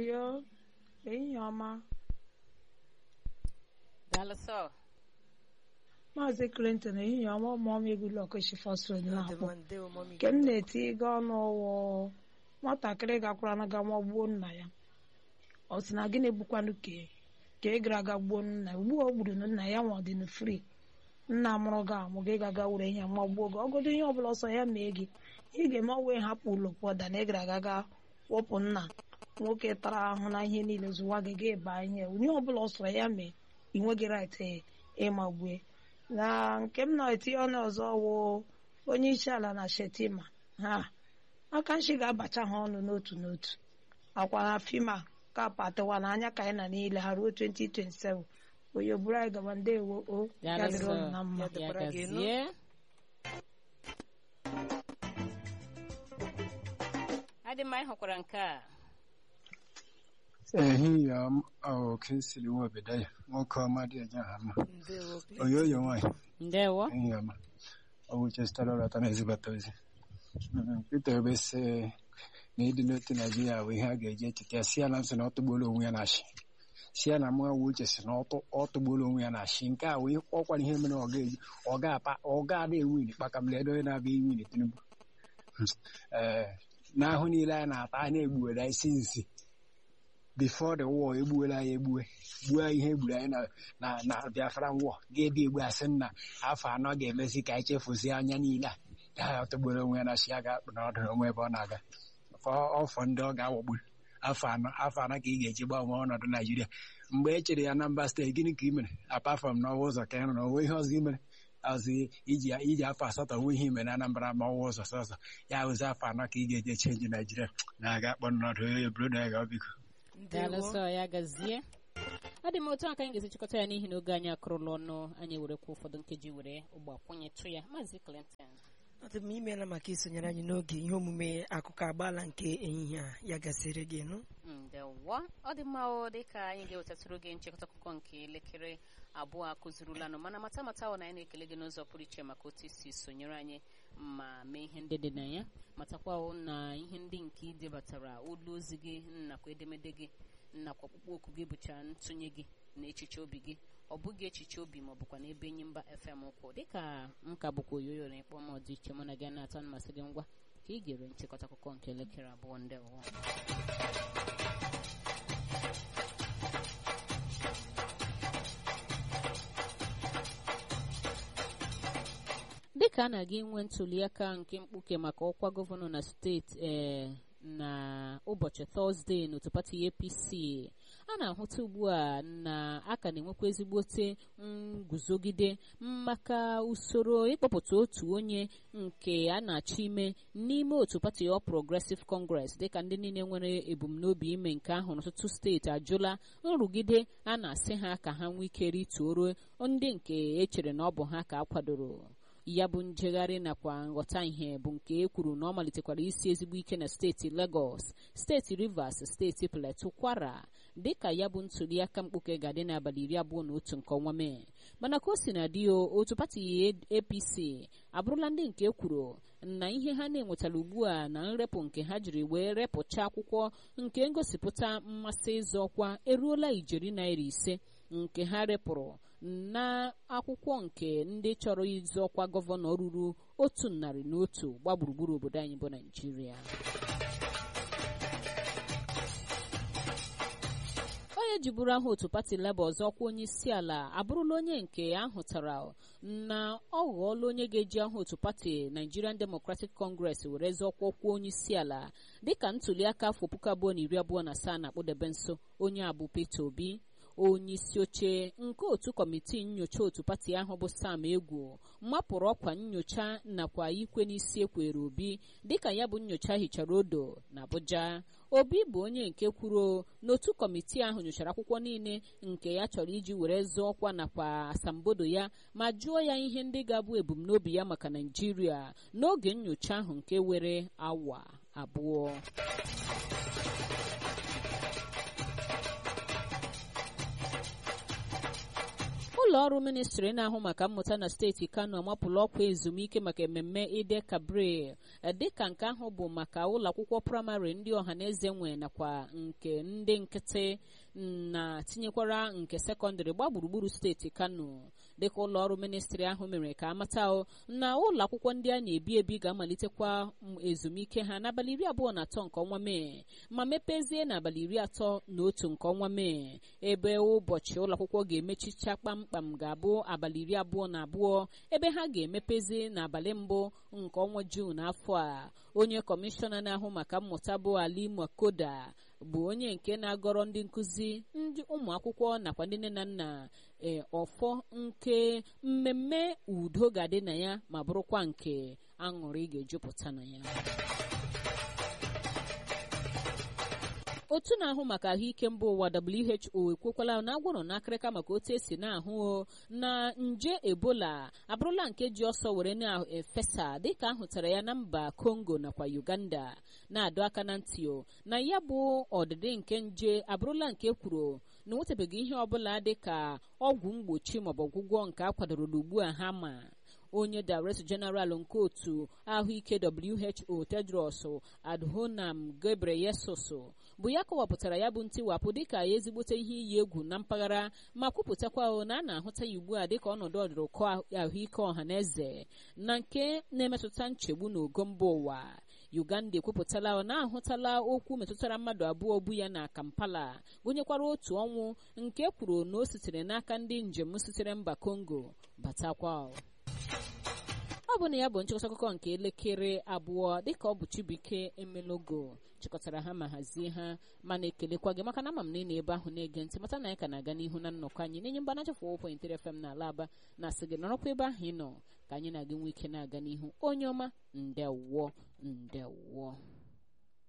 oyo ehihie ọma daalụ sọ maazị clinton ehihie ọma ụmụọma egwulọkụ shifosod na-akpọ ndewo mọmi nke m na-eti ego ọnụ ọwụ nwatakịrị gakwara na gama gbuo nna ya ọ sị na gịnị bụkwanụ ka ka ị gara aga gbuo nna ya ugbu a o gburu nna ya nwa ọdịna fri nna mụrụ gị amụ gị gaga were ihe magbuo gị ọgọdụ ihe ọbụla ọsọ ya mee gị ị ga-eme ọnwa hapụ ụlọ pụọda na ị gara aga ga wụpụ nna nwoke tara ahụ na ihe niile zụwa gị ga eba ihe onye ọbụla ọsọ ya mee ị nweghị rait ịmagbue na nke m na-etinye ọnụ ọzọ wụ onye isi ala na shetima ha aka nshi ga-abacha ha ọnụ n'otu n'otu akwa na fima kapụ atịwa n'anya ka anyị na niile ha ruo 2027 onye buru anyị gaba ndewo o ya daalụ dịrị sọ unu na mma ya dịkwara gị elu. gazie adị mma ịhụkwara nke a ehihie ọma ọ ka esiri nwa obodo ya nwoke ọma dị eje ha mma ndewo oyoyo nwaanyị ndewo ehihie ọma ọ bụ chestara ọlọta na ezibata ozi Mm, Peter Obi sị na ịdị n'otu Naijiria bụ ihe a ga-eji echeta ya si ya na nsị na ọ tụgbuola onwe ya na shi si ya na mụ nwa uche si na ọ tụ- ọ tụgbuola onwe ya na shi nke a wee ọkwara ihe mere ọ ga-eji ọ ga-apa ọ ga-ada ewin kpakamledo onye na-abịa iwin Tinubu ee n'ahụ niile anyị na-ata anyị egbuwere anyị si nsi before the war egbuola anyị egbue gbuo ihe egburu anyị na na na Biafran war ga-ebi egbu asị na afọ anọ ga-emezi ka anyị chefuzie anya niile a ya tọgburu onwe ya na shi ya ga-akpụ na ọdụ onwe ebe ọ na-aga Fọ- ọfọ ndị ọ ga-awọgbu afọ anọ afọ anọ ka ị ga-eji gbanwee ọnọdụ Naijiria mgbe e chere ya na mba steeti gịnị ka ị mere apart from n'ọwa ụzọ ka ị rụrụ onwe ihe ọzọ ị mere ọzọ iji iji afọ asatọ nwe ihe ime na Anambra ma ọwa ụzọ sọsọ ya wụzi afọ anọ ka ị ga-eji chenji Naijiria na-aga akpọ n'ọdụ onye brodo ya ga biko daalụ ndewo sọ ya gazie ọ dị m otu a ka anyị ga-esi chịkọta ya n'ihi na oge anyị akụrụla ọnụ anyị werekwa ụfọdụ nkeji were ụgbọ kwụnyetụ ya maazị Clinton ọ dị m imeela maka isonyere anyị n'oge ihe omume akụkọ agbaala nke ehihie a ya gasịrị gị nụ ndewo ọ dị mma o dịka anyị ga-ewetatụrụ gị nchịkọta akụkọ nke elekere abụọ akụzirulanụ mana mata mata ọ na anyị na-ekele gị n'ụzọ pụrụ iche maka otu isi sonyere anyị ma mee ihe ndị dị na ya matakwa o na ihe ndị nke ị debatara olu ozi gị nakwa edemede gị nakwa ọkpụkpọ oku gị bụcha ntụnye gị na echiche obi gị ọ bụghị echiche obi ma ọ bụkwa n'ebe enyi mba fm ụkwụ dịka m ka bụkwa oyoyo na ịkpọ m ọdị iche mụ na gị na-atọ mmasị gị ngwa ka ị gere nchịkọta akụkọ nke elekere abụọ ndị ụwa dịka a na-aga inwe ntuliaka nke mkpuke maka ọkwa gọvanọ na steeti ee na ụbọchị tọzdee n'otu pati apc a na-ahụta ugbu a na a ka na-enwekwa ezigbote nguzogide maka usoro ịkpọpụta otu onye nke a na-achọ ime n'ime otu pati ọ progressive congress dịka ndị niile nwere ebumnobi ime nke ahụ n'ọtụtụ steeti ajụla nrụgide a na-asị ha ka ha nwee ike rituoro ndị nke echere na ọ bụ ha ka a kwadoro ya bụ njegharị nakwa nghọta ihe bụ nke e kwuru na ọ malitekwara isi ezigbo ike na steeti Lagos steeti Rivers steeti Plateau Kwara dịka ya bụ ntuliaka mkpuke ga-adị n'abalị iri abụọ na otu nke ọnwa Mee mana ka o si na dị otu pati APC abụrụla ndị nke kwuru na ihe ha na-enwetara ugbu a na nrepụ nke ha jiri wee repụcha akwụkwọ nke ngosipụta mmasị ịzọ ọkwa eruola ijeri naira ise nke ha repụrụ na akwụkwọ nke ndị chọrọ ịzọ ọkwa gọvanọ ruru otu narị na otu gba gburugburu obodo anyị bụ Naịjirịa onye jiburu aha otu pati Labour ọzọ ọkwa onye isi ala abụrụla onye nke ahụtara na ọ ghọọla onye ga-eji aha otu pati Nigerian Democratic Congress were zọọkwa ọkwa onye isi ala dịka ntuliaka afọ puku abụọ na iri abụọ na asaa na-akpụdebe nso onye a bụ Peter Obi onye isi oche nke otu kọmitii nyocha otu pati ahụ bụ Sam Egwu mapụrụ ọkwa nyocha nakwa ikwe n'isi ekwere Obi dịka ya bụ nyocha hichara odo na Abuja Obi bụ onye nke kwuru n'otu kọmitii ahụ nyochara akwụkwọ niile nke ya chọrọ iji were zọọ ọkwa nakwa asambodo ya ma jụọ ya ihe ndị ga-abụ ebumnobi ya maka Naịjirịa n'oge nyocha ahụ nke were awa abụọ ụlọ ọrụ ministri na-ahụ maka mmụta na steeti kano amapụla ọkwa ezumike maka mmemme ide kabril dịka nke ahụ bụ maka ụlọ akwụkwọ praịmarị ndị ọhaneze nwe nakwa nke ndị nkịtị na tinyekwara nke sekọndịrị gba gburugburu steeti kano dịka ụlọ ọrụ ministri ahụ mere ka amata na ụlọ akwụkwọ ndị a na-ebi ebi ga-amalitekwa ezumike ha n'abalị iri abụọ na atọ nke ọnwa mee ma mepezie n'abalị iri atọ na otu nke ọnwa mee ebe ụbọchị ụlọ akwụkwọ ga-emechicha kpamkpam ga-abụ abalị iri abụọ na abụọ ebe ha ga-emepezi n'abalị mbụ nke ọnwa juun afọ a onye kọmishọna na-ahụ maka mmụta bụ ali makoda bụ onye nke na-agọrọ ndị nkụzi ndị ụmụ akwụkwọ nakwa ndị nne na nna ee ọfọ nke mmemme udo ga-adị na ya ma bụrụkwa nke aṅụrị ga-ejupụta na ya otu na-ahụ maka ahụike mba ụwa WHO ekwekwala na agwụrụ n'akịrịka maka otu esi na-ahụ na nje ebola abụrụla nke ji ọsọ were na-efesa dịka ahụtara ya na mba Congo nakwa Uganda na-adọ aka na ntị na ya bụ ọdịdị nke nje abụrụla nke kwuru na nwetabeghị ihe ọbụla dịka ọgwụ mgbochi maọbụ ọgwụgwọ nke a kwadoro ugbu a ha ma onye director general nke otu ahụike WHO Tedros Adhanom Ghebreyesus bụ ya kọwapụtara ya bụ ntiwapụ dịka ezigbote ihe iyi egwu na mpaghara ma kwupụtakwa na a na-ahụta ya ugbu a dịka ọnọdụ ọdụrụkọ ahụike ọha na eze na nke na-emetụta nchegbu n'ogo mba ụwa uganda ekwupụtala na ahụtala okwu metụtara mmadụ abụọ bụ ya na kampala gụnyekwara otu ọnwụ nke kwuru na o sitere n'aka ndị njem sitere mba congo batakwa ọ bụ na ya bụ nchịkọta akụkọ nke elekere abụọ dịka ọ bụ chibuike emelogo chịkọtara ha ma hazie ha mana ekelekwa gị maka na ama m na ị na-ebe ahụ na-ege ntị mata na anyị ka na-aga n'ihu na nnọkọ anyị na-enye mgbanacha fọ point fm na ala aba na-asị gị nọrọkwa ebe ahụ ị nọ ka anyị na-aga nwe ike na-aga n'ihu onye ọma ndewọ ndewọ